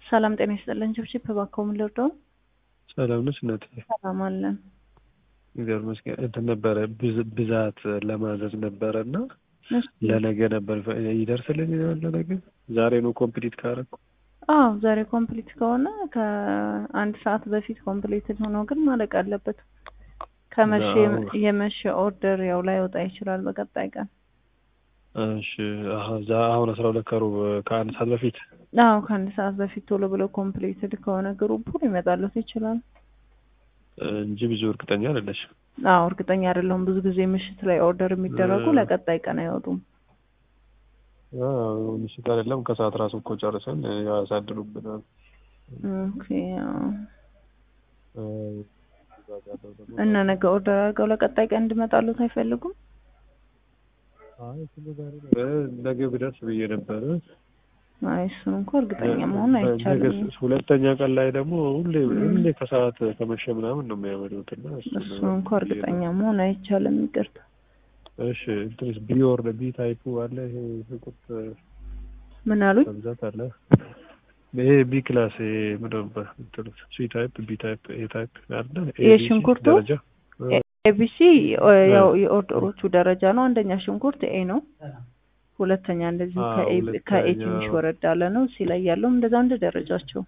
ሰላም ጤና ይስጥልን። ችብችብ እባክዎ ምን ልርዳው? ሰላም ነች እናትዬ? ሰላም አለን። እግዚአብሔር ይመስገን። እንትን ነበረ ብዝ- ብዛት ለማዘዝ ነበረ እና እሺ። ለነገ ነበር ይደርስልኝ ለነገ ዛሬ ነው ኮምፕሊት ካረኩ አዎ ዛሬ ኮምፕሊት ከሆነ ከአንድ ሰዓት በፊት ኮምፕሊትድ ሆኖ ግን ማለቅ አለበት። ከመቼ አዎ። የመሸ ኦርደር ያው ላይወጣ ይችላል በቀጣይ ቀን። እሺ አሀ፣ ዛ አሁን አስራ ሁለት ከሩብ ከአንድ ሰዓት በፊት አዎ ከአንድ ሰዓት በፊት ቶሎ ብለው ኮምፕሊትድ ከሆነ ግሩፑ ሊመጣለት ይችላል። እንጂ ብዙ እርግጠኛ አይደለሽም። አዎ እርግጠኛ አይደለሁም። ብዙ ጊዜ ምሽት ላይ ኦርደር የሚደረጉ እ- ለቀጣይ ቀን አይወጡም። አዎ፣ ምሽት አይደለም ከሰዓት ራሱ እኮ ጨርሰን ያሳድሩብናል። ኦኬ አዎ። አዎ፣ ብዛት ያለው ደግሞ እና ነገ ኦርደር አድርገው ለቀጣይ ቀን እንዲመጣሉት አይፈልጉም? አይ እሱን ዛሬ ነው እ፣ ነገ ብደርስ ብዬ ነበረ። አይ እሱን እንኳ እርግጠኛ መሆን ነገ አይቻልም። ሁለተኛ ቀን ላይ ደግሞ ሁሌ ሁሌ ከሰዓት ከመሸ ምናምን ነው የሚያመጡት እና እሱን እሱን እንኳ ብዬ እርግጠኛ ነው። መሆን አይቻልም። ይቅርታ። እሺ እንትንስ ቢ ወርድ ቢ ታይፑ አለ ይሄ ሽንኩርት ምን አሉኝ? በብዛት አለ። ይሄ ቢ ክላስ ይሄ ምንድን ነበር እንትኑት ሲ ታይፕ ቢ ታይፕ ኤ ታይፕ አለ ኤ ቢ ሲ የሽንኩርቱ ደረጃ እ፣ ኤቢሲ ያው የኦርደሮቹ ደረጃ ነው። አንደኛ ሽንኩርት ኤ ነው። ሁለተኛ እንደዚሁ አዎ፣ ከኤ ሁለተኛ- ከኤ ትንሽ ወረድ ያለ ነው። ሲ ላይ ያለውም እንደዛ እንደ ደረጃቸው።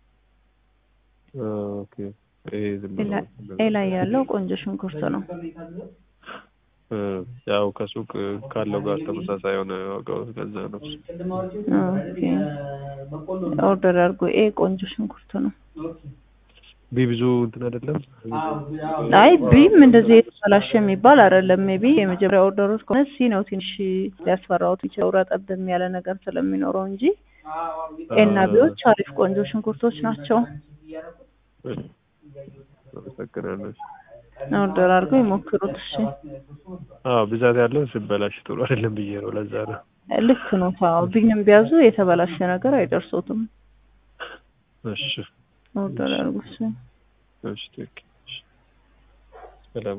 ኦኬ ይሄ ዝም ብሎ ኤ ላይ ያለው ቆንጆ ሽንኩርት ነው። እ፣ ያው ከሱቅ ካለው ጋር ተመሳሳይ የሆነ ዋጋው ገዛ ነው። ኦኬ ኦርደር አድርጎ ኤ ቆንጆ ሽንኩርት ነው። ቢ ብዙ እንትን አይደለም። አይ ቢም እንደዚህ የተበላሸ የሚባል አይደለም። ሜቢ የመጀመሪያ ኦርደሮች ከሆነ ሲ ነው ትንሽ ሊያስፈራውት ይችላል ረጠብም ያለ ነገር ስለሚኖረው እንጂ ኤና ቢዎች አሪፍ ቆንጆ ሽንኩርቶች ናቸው። አመሰግናለሁ። ኦርደር አድርገው ይሞክሩት። እሺ አዎ ብዛት ያለው ሲበላሽ ጥሩ አይደለም ብዬ ነው። ለዛ ነው። ልክ ነው። ታው ቢንም ቢያዙ የተበላሸ ነገር አይደርሶትም። እሺ ኦርደር አድርጉ። እሺ እሺ ትክክል